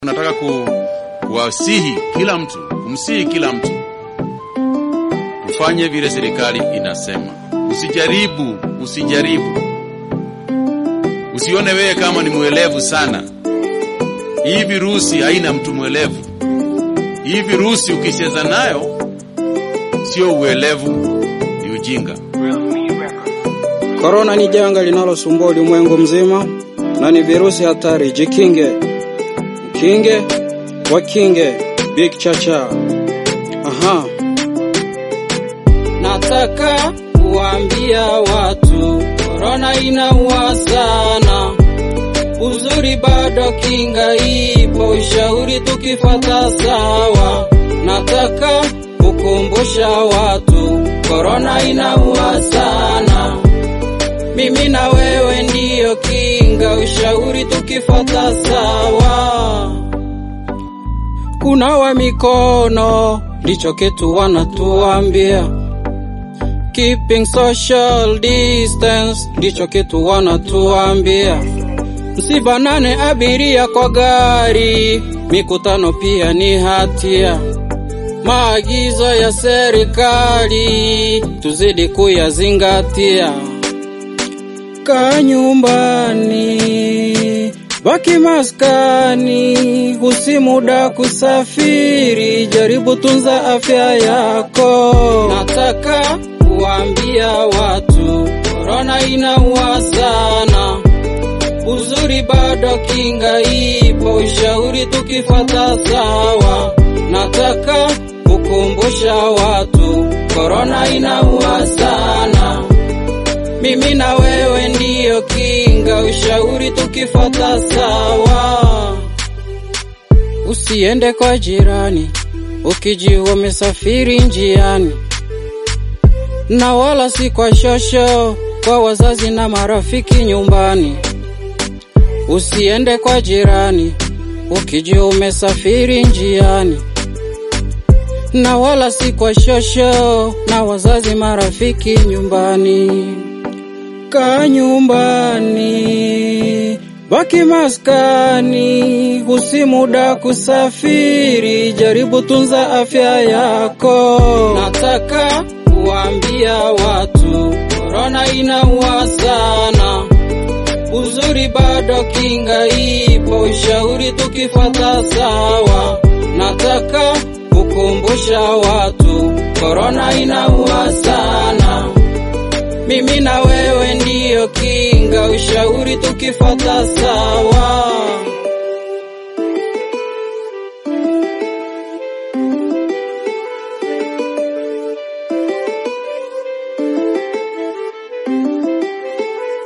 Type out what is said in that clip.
Nataka ku, kuwasihi kila mtu, kumsihi kila mtu tufanye vile serikali inasema. Usijaribu, usijaribu, usione wewe kama ni mwelevu sana. Hii virusi haina mtu mwelevu. Hii virusi ukicheza nayo sio uelevu, ni ujinga. Korona ni janga linalosumbua ulimwengu mzima na ni virusi hatari. Jikinge, kinge, wakinge. Big Chacha. Aha. Nataka kuambia watu korona inaua sana, uzuri bado kinga ipo, ushauri tukifata sawa. Nataka kukumbusha watu korona inaua sana, mimi na wewe ndiyo kinga, ushauri tukifata sawa. Kunawa mikono ndicho kitu wanatuambia, keeping social distance ndicho kitu wanatuambia, msibanane abiria kwa gari, mikutano pia ni hatia. Maagizo ya serikali tuzidi kuyazingatia. Kaa nyumbani, baki maskani, usi muda kusafiri, jaribu tunza afya yako. Nataka kuambia watu korona inaua sana, uzuri bado kinga ipo, ushauri tukifata sawa. Nataka kukumbusha watu korona inaua sana, mimi na wewe ndiyo kinga, ushauri tukifata sawa. Usiende kwa jirani ukijua umesafiri njiani, na wala si kwa shosho, kwa wazazi na marafiki nyumbani. Usiende kwa jirani ukijua umesafiri njiani, na wala si kwa shosho, na wazazi marafiki nyumbani. Kaa nyumbani, baki maskani, usi muda kusafiri, jaribu tunza afya yako. Nataka kuambia watu korona inaua sana, uzuri bado kinga ipo, ushauri tukifata sawa. Nataka kukumbusha watu korona inaua sana, mimi na wewe ndiyo kinga, ushauri tukifata sawa.